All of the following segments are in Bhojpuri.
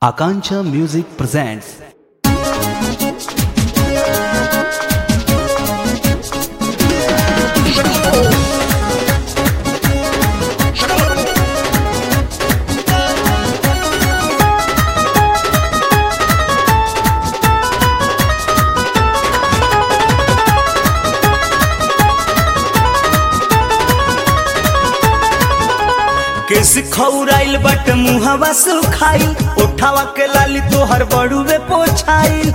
Akancha Music presents केस खौराइल बट मुहवा सुखाई उठावा के लाली तोहर बड़ुए पोछाई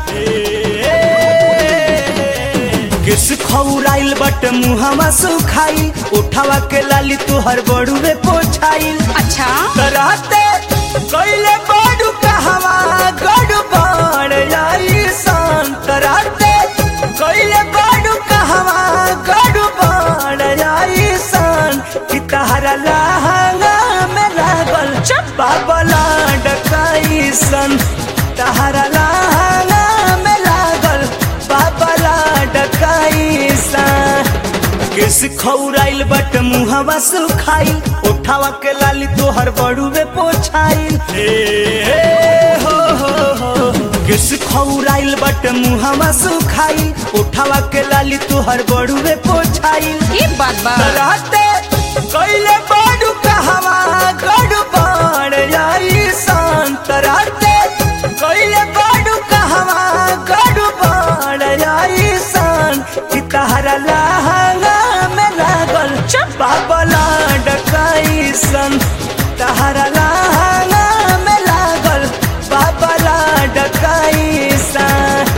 केस खौराइल बट मुहवा सुखाई उठावा के लाली तोहर बड़ुए पोछाई अच्छा कराते कैले बड़ू कहवा गड़ू बड़ जाई सान कराते कैले बड़ू कहवा गड़ू बड़ जाई सान कि तहरा लहंगा में लागल बाबला डकाई सन तहरा लहंगा में लागल बाबला डकाई सन केस खौराइल बट मुहवा सुखाई उठावा के लाली तोहर बड़ुए पोछाई हो हो हो केस खौराइल बट मुहवा सुखाई उठावा के लाली तोहर बड़ुए पोछाई ये बात बा राते कैले बड़ू कहवा गड़ू बाण जाई शांत राते कैले बड़ू कहवा गड़ू बाण जाई शान कि तहरा लहंगा में लागल बाबला डकाई सन तहरा लहंगा में लागल बाबला डकाई सन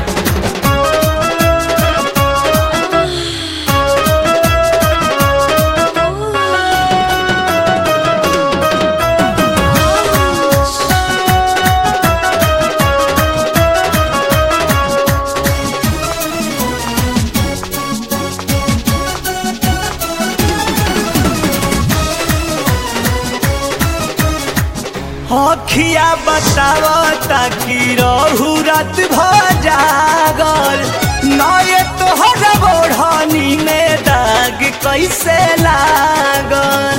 अखिया बतावा ताकि रहू रात भजागल नए तोहर बोढ़नी में दाग कैसे लागल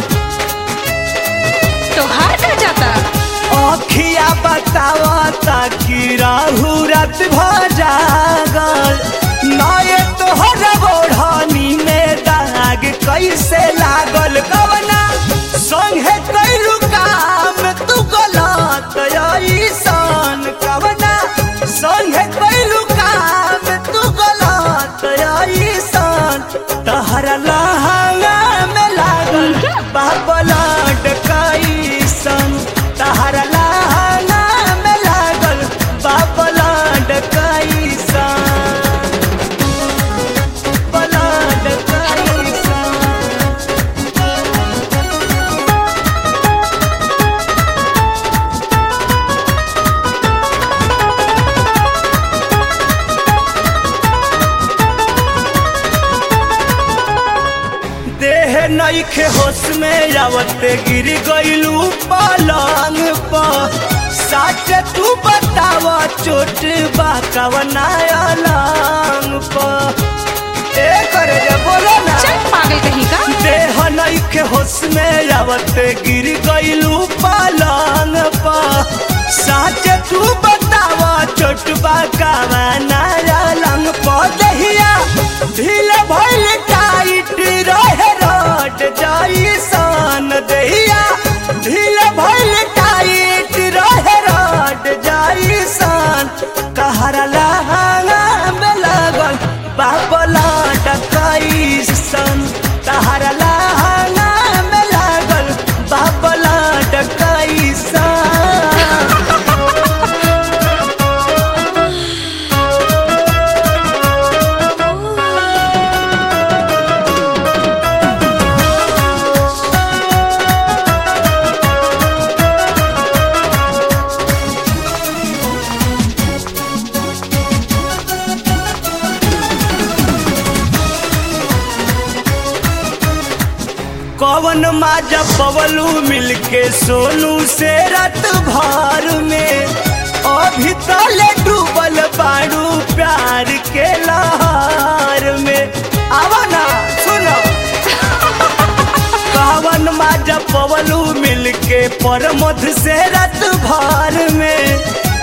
तोहार का जाता अखिया बतावा ताकि रहू रात भजागल नए तोहर बोढ़नी में दाग कैसे लागल कवना संगे कैलू काम तू गलत ऐसान कवना संगे कैलू काम तू गलत ऐसान तहरा लहंगा में लागल बाबला डकाईसन तहरा लहंगा में लागल बाबला डकाईसन बला डकाईसन देह नईखे होश में आवते गिर गइलू पलंग पर सच तू बताव चोट बा कवना अलंग पर ए करे जे बोलो ना चल पागल कहीं का देह नईखे होश में आवते गिर गइलू पलंग पर सच तू बताव चोट बा कवना अलंग पर दहिया ढील भइल टाइट रहे रोड जाई सन दहिया ढील भइल टाइट रहे रोड जाई सन कहरा लहंगा में लागल बाबला डकाई सन कहरा लहंगा में लागल बाबला डकाई सन कवन माजा पवलू मिलके सोनू से रात भर में अभी तले डूबल बाड़ू प्यार के लहर में आवा ना सुनो कहवन माजा पवलू मिलके पर मध से रात भर में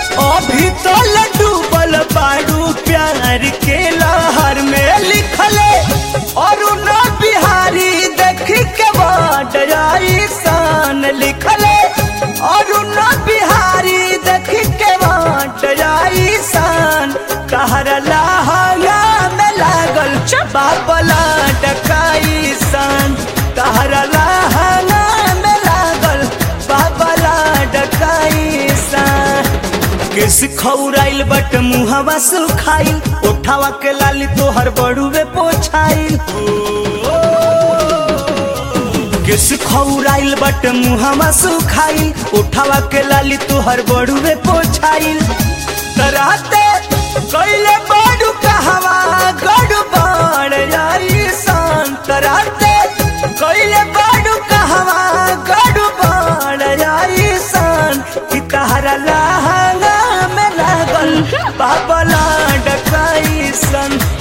प्यार के लहर में लिखले और न बिहारी देख के बड़ाई सान लिखले और न बिहारी देख के बड़ाई सान कहर लहंगा में लागल बाबला डकाई सान कहर लहंगा में लागल बाबला डकाई सान केस खौराइल बट मुहवा सुखाइल उठावा के लाली तोहर बड़ुए पोछाइल केस खौराइल बट मुहवा सुखाइल उठावा के लाली तोहर बड़ुए पोछाइल तराते कैले बड़ू कहवा गड़ू बड़ जाई सान तराते कैले बड़ू कहवा गड़ू बड़ जाई सान कि तहरा लहंगा में लागल बाबला डकाई सन